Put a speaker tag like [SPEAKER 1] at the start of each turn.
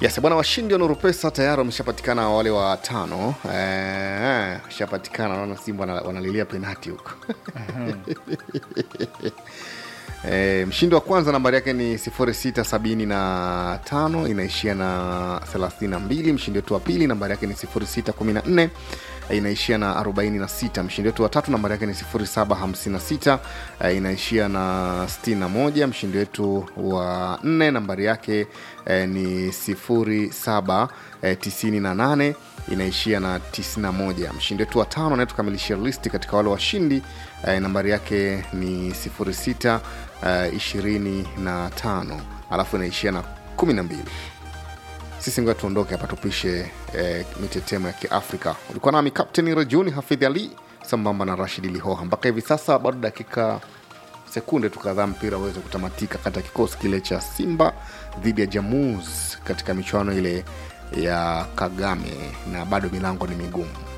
[SPEAKER 1] Yes, bwana washindi wa Nuru Pesa tayari wameshapatikana wale wa tano. Eh, washapatikana naona Simba wana- wanalilia penati huko. E, mshindi wa kwanza nambari yake ni 0675 inaishia na 32. Mshindi wetu wa pili nambari yake ni 0614 e, inaishia na 46. Mshindi wetu wa tatu nambari yake ni 0756 e, inaishia na 61. Mshindi wetu wa nne nambari yake e, ni 0798 inaishia na 91. Mshindi wetu wa tano anayetukamilishia listi katika wale washindi eh, nambari yake ni 06 eh, 25 alafu inaishia na 12. Sisi ngoja tuondoke hapa tupishe eh, mitetemo ya Kiafrika. Ulikuwa nami Kapteni Rajuni Hafidh Ali sambamba na Rashidi Lihoha. Mpaka hivi sasa bado dakika sekunde tu kadhaa mpira uweze kutamatika kati ya kikosi kile cha Simba dhidi ya Jamuz katika michuano ile ya Kagame, na bado milango ni migumu.